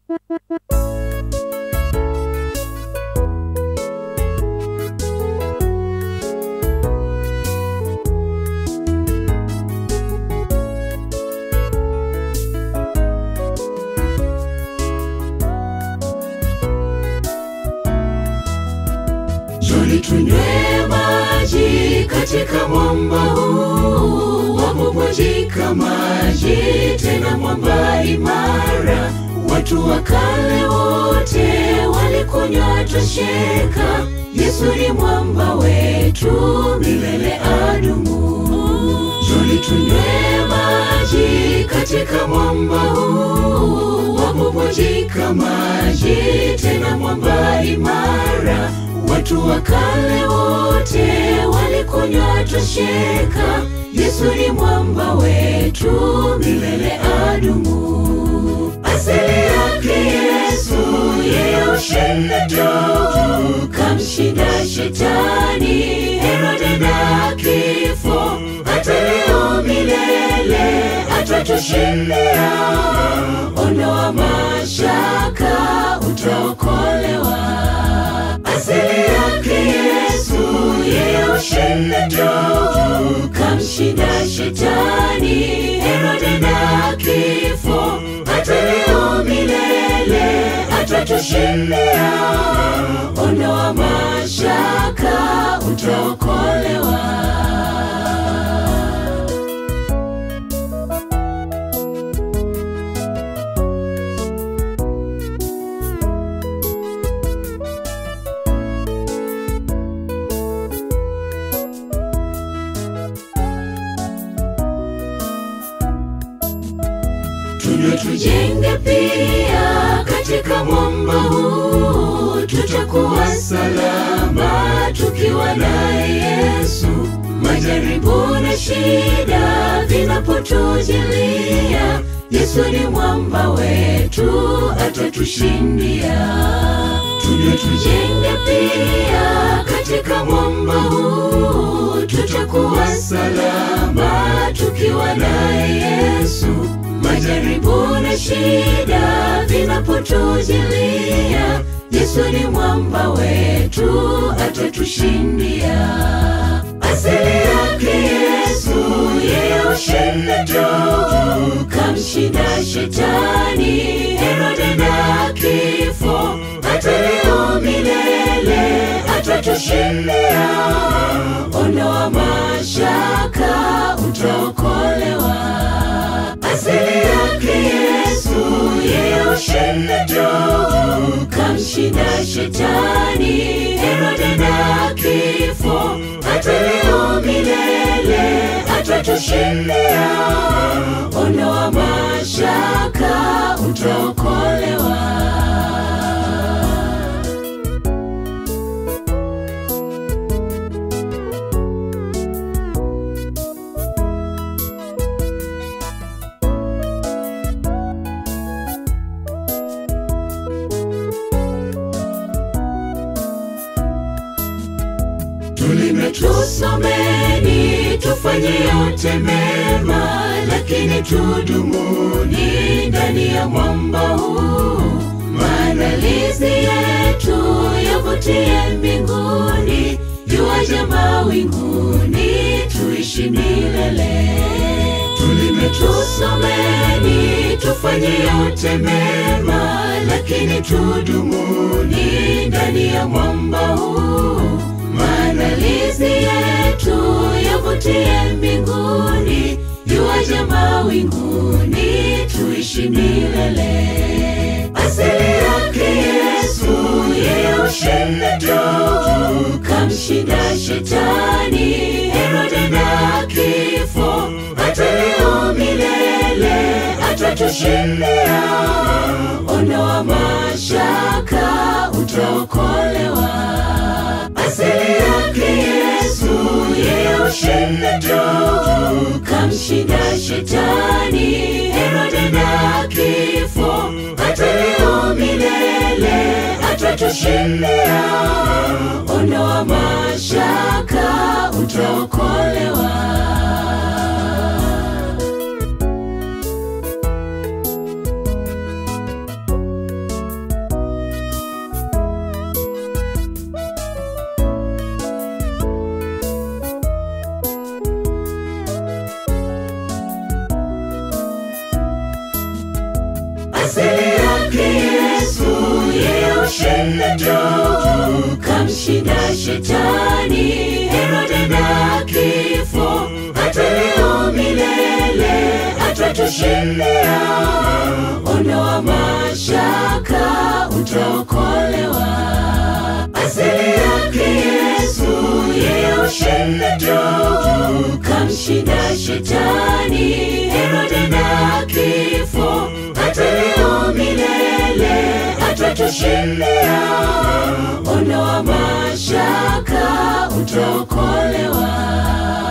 Njoni tunywe maji katika mwamba huu, wabubujika maji tena mwamba imara. Watu wa kale wote walikunywa tosheka. Yesu ni mwamba wetu, milele adumu. Njoni tunywe maji katika mwamba huu, wabubujika maji tena mwamba imara. Watu wa kale wote walikunywa tosheka. Yesu ni mwamba wetu, milele adumu. Asili yake Yesu, yeye ushinda tu, kamshinda shetani, Herode na kifo. Hata leo milele atatushindia. Ondoa mashaka, utaokolewa. Asili yake Yesu, yeye ushinda tu, kamshinda shetani, Herode na kifo. Hata leo milele atatushindia. Ondoa mashaka, utaokolewa. Tunywe tujenge pia katika mwamba huu, tutakuwa salama tukiwa naye Yesu. Majaribu na shida vinapotujilia, Yesu ni mwamba wetu, atatushindia. Tunywe tujenge pia katika mwamba huu, tutakuwa salama tukiwa naye Yesu. Majaribu na shida vinapotujilia, Yesu ni mwamba wetu, atatushindia. Asili yake Yesu, yeye ushinda tu, kamshinda shetani, Herode na kifo. Hata leo milele atatushindia. Ondoa mashaka, utaokolewa. Asili yake Yesu, yeye ushinda tu, kamshinda shetani, Herode na kifo. Hata leo milele atatushindia. Ondoa mashaka, utaokolewa. Tulime tusomeni, tufanye yote mema, lakini tudumuni ndani ya mwamba huu. Maandalizi yetu yavutie mbinguni, yuaje mawinguni, tuishi milele. Tulime tusomeni, tufanye yote mema, lakini tudumuni ndani ya mwamba huu. Maandalizi yetu yavutie mbinguni, yuaje mawinguni, tuishi milele. Asili yake Yesu, yeye ushinda tu, kamshinda shetani, Herode na kifo. Hata leo milele atatushindia. Ondoa mashaka, utaokolewa. Asili yake Yesu, yeye ushinda tu, kamshinda shetani, Herode na kifo. Hata leo milele atatushindia. Ondoa mashaka, utaokolewa. asili yake Yesu, yeye ushindi juu, kamshinda shetani, Herode na kifo, hata leo milele atatushindia. Ondoa mashaka, utaokolewa. Asili yake Yesu, yeye ushindi juu, kamshinda shetani, Herode na kifo, hata leo milele atatushindia. Ondoa mashaka, utaokolewa.